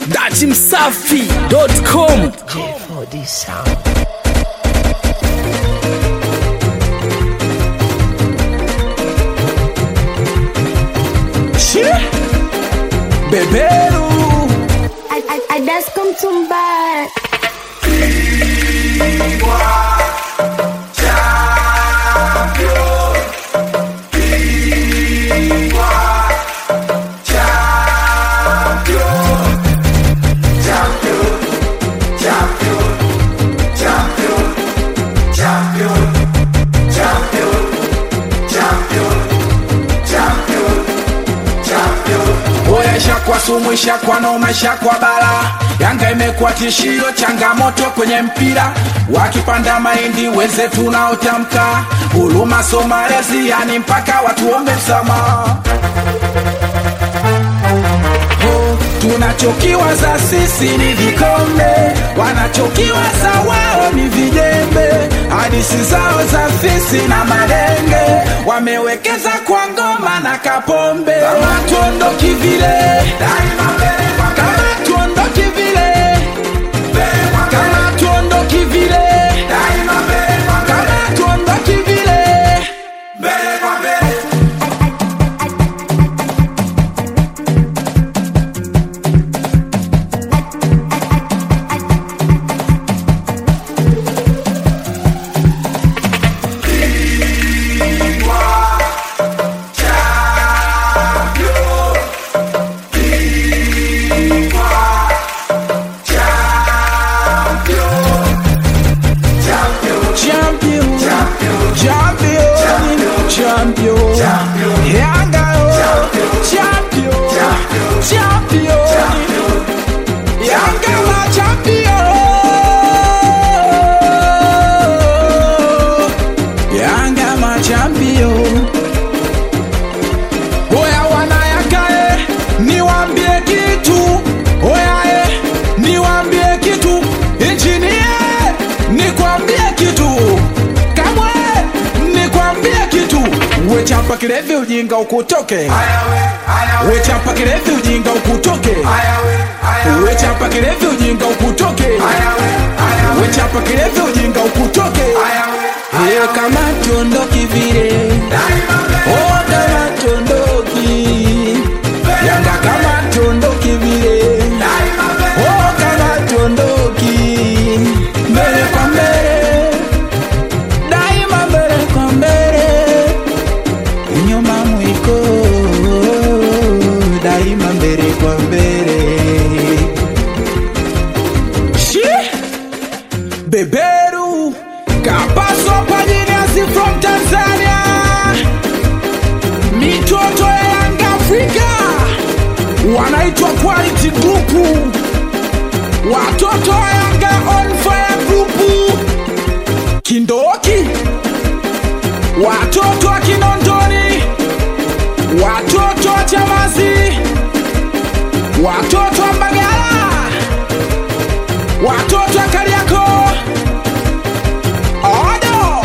datimsafi.com J4D sound. beberu I, I, I just come to buy. Oya ishakwa sumu, ishakwa noma, ishakwa bala. Yanga imekuwa tishio, changamoto kwenye mpira. Wakipanda mahindi wenzetu naotamka huruma, so malezi, yani mpaka watuombe msamaha. Oh, tunachokiwaza sisi ni vikombe, wanachokiwaza wao ni vijembe. Hadisi zao za fisi na malenge, wamewekeza kwa ngoma na kapombe. Kama tuondoki vile, kama tuondoki vile, kama tuondoki vile, kama tuondoki vile. champion, champion, champion, Yanga, oh, champion, champion, Yanga ma champion, Yanga ma champion. Oya wanayakae, niwambie kitu. Oya e, niwambie kitu. Injinie, nikwambie kitu. Kamwe, nikwambie kitu. Wechapa kilevi ujinga ukutoke. Wechapa kilevi ujinga ukutoke. Wechapa kilevi ujinga ukutoke. Wechapa kilevi ujinga ukutoke. Eh, kama tuondoki vile. Oh, kama tuondoki. Yanga kama tuondoki vile. Oh, kama tuondoki. Mbele kwa mbele. Daima mbele kwa mbele. Nyuma mwiko. Daima mbele kwa mbele. Shi! Beberu Kapaso Pajiniasi from Tanzania Mitoto ya Yanga Afrika Wanaitwa Quality Group Watoto wa Yanga On Fire Group Kindoki Watoto wa Kinondoni Watoto wa Chamazi Watoto wa Mbagala Watoto wa Kariakoo Odo!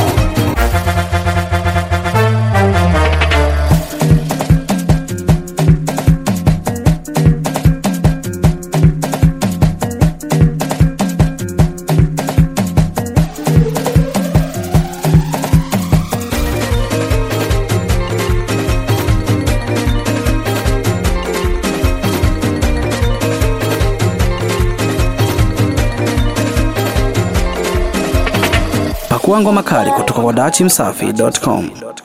pakua ngoma kali kutoka kwa datimsafi.com